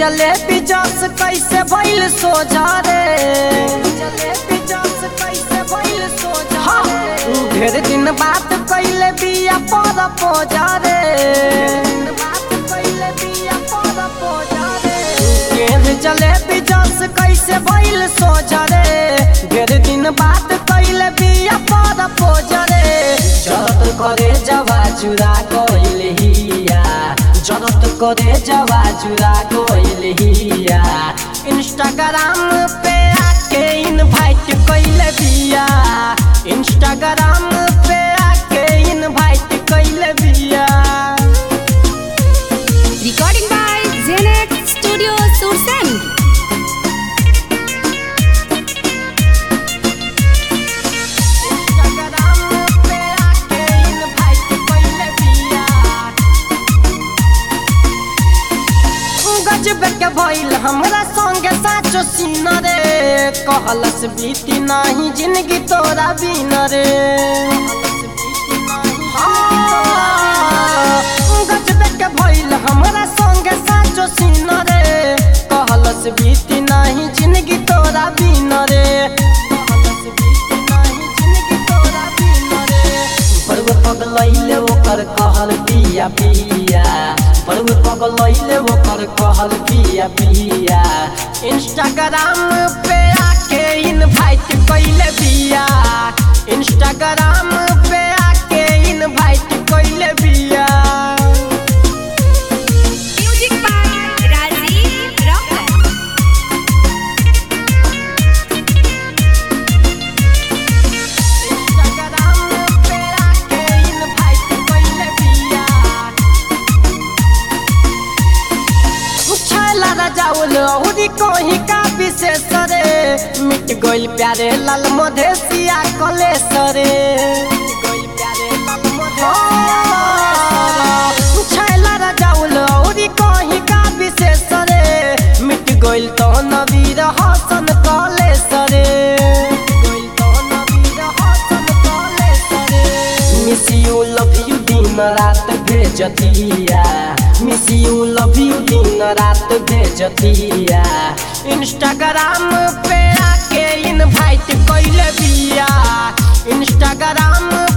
जलेबी जस कैसे भइल सोझा रे जलेबी जस कैसे भइल सोझा रे ढेर दिन बात कैले बिया पर पोजा रे बात कैले बिया पर पोजा रे ढेर जलेबी जस कैसे भइल सोझा रे ढेर दिन बात कैले बिया पर पोजा रे जरत करे जवा चुरा कइले हिया जरत करे जवा चुरा कइले हिया इंस्टाग्राम पे आके इनवाइट कइले बिया इंस्टाग्राम पे आके इनवाइट कइले बिया Recording by Zenet Studio Sursen. Instagram पे आके इनवाइट कइले बिया गजब के भइल हमरा संगे साचो सीन रे कहलस बीती नाही जिंदगी तोरा बिन रे हाँ, गजब के भइल हमरा संगे साचो सीन रे कहलस बीती नाही जिंदगी तोरा बिन रे कहलस बीती नाही जिंदगी तोरा बिन रे पर्व पगलैले ओकर कहल पिया पिया पर्व पगलैले ओकर कहल पिया पिया इंस्टाग्राम पे आके इनवाइट कइले बिया इंस्टाग्राम पे आके इनवाइट कइले बिया Music by Rajiv Rocker. Instagram पे आके इनवाइट कइले बिया छला राजाउल औरी कोही का विशेष रे मिट गइल प्यारे लाल मधेसिया कलेश रे छला राजाउल औरी कोही का विशेष रे मिट गइल तो नबीर हसन कलेश रे मिस यू लव यू दिन रात भेजतिया मिस यू लव यू दिन रात भेजतिया इंस्टाग्राम पे आके इनवाइट कइले बिया इंस्टाग्राम